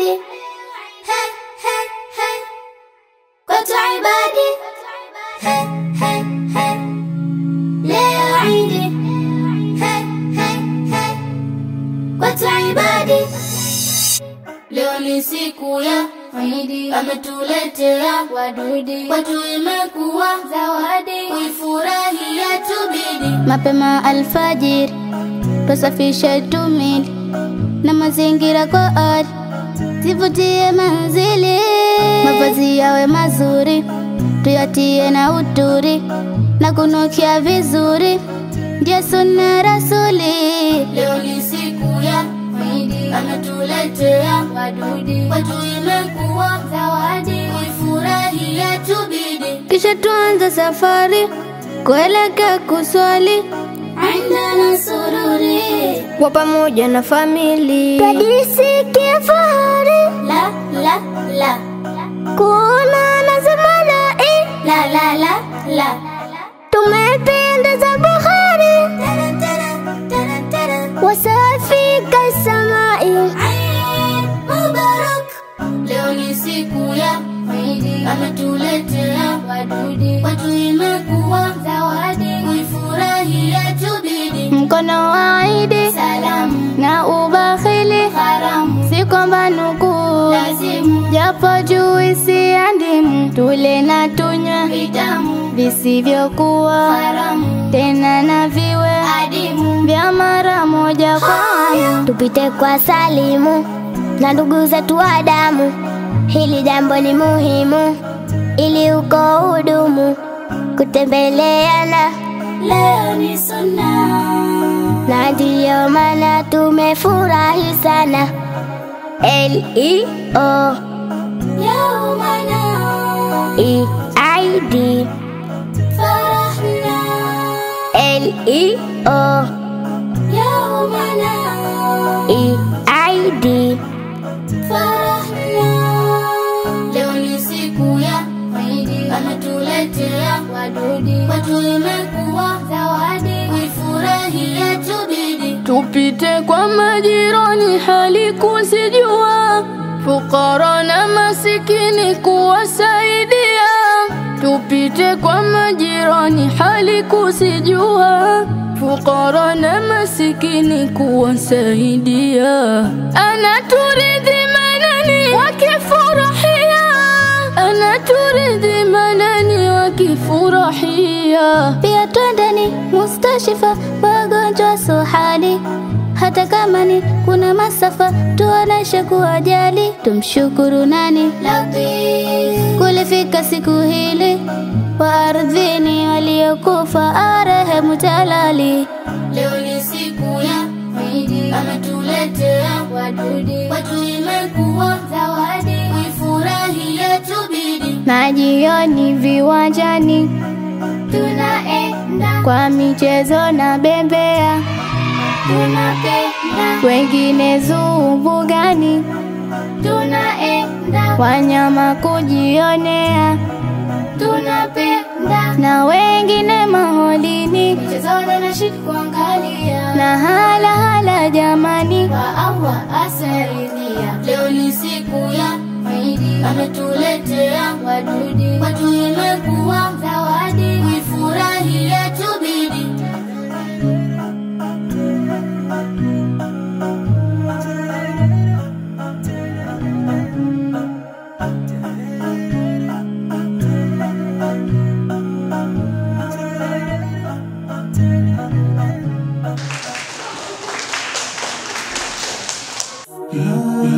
Idi, he he he, kwetu ibadi, he he he, leo Idi, he he he, kwetu ibadi. Leo ni siku ya Idi, ametuletea wadudi, kwetu imekuwa zawadi, kuifurahia tubidi. Mapema alfajiri tusafishe tumili na mazingira kwa ari, zivutie manzili, mavazi yawe mazuri, tuyatie na uturi na kunukia vizuri, ndio sunna rasuli. Leo ni siku ya Idi, ametuletea wadudi, kwetu imekuwa zawadi, kuifurahia tubidi. Kisha tuanze safari kuelekea kuswali Indana sururi kwa pamoja na famili Tajisikia fahari La la la Kuona na zamanai La la la la Tumependeza Bukhari Wasafi kasamai Mubarak Leo ni siku ya Idi Ametuletea wadudi Kwetu imekuwa zawadi Kuifurahia tubidi Mkono wa Idi Salamu Na ubakhili Haramu Si kwamba nukuu Lazimu Japo juisi ya ndimu Tule na tunywe Vitamu Visivyokuwa Haramu Tena na viwe Adimu Vya mara moja kwa amu tupite kwa salimu na ndugu zetu wa damu. Hili jambo ni muhimu ili uko hudumu kutembeleana, Leo ni sunna na ndiyo maana tumefurahi sana. L E O Yaumana E I D Farahna L E O Yaumana E I D Farahna Leo ni siku ya Idi Ametuletea wadudi Kwetu imekuwa zawadi Kuifurahia tubidi Tupite kwa majirani hali kuzijua, fukara na masikini kuwasaidia. Tupite kwa majirani hali kuzijua, fukara na masikini kuwasaidia. Anaturidhi manani wakifurahia, anaturidhi manani wakifurahia. Pia twendeni mustashifa wagonjwa suhali hata kama ni kuna masafa tuoneshe kuwajali tumshukuru nani kulifika siku hili wa ardhini waliokufa arehemu talali leo ni siku ya Idi ametuletea wadudi kwetu imekuwa zawadi kuifurahia tubidi na jioni viwanjani tunaenda kwa michezo na bembea, tunapenda wengine zuu mbugani, tunaenda wanyama kujionea, tunapenda na wengine maholini, michezoni na shiki kuangalia na hala hala jamani, kwa Allah asaidia. Leo ni siku ya Idi, ametuletea wadudi, kwetu imekuwa zawadi, kuifurahia tubidi. La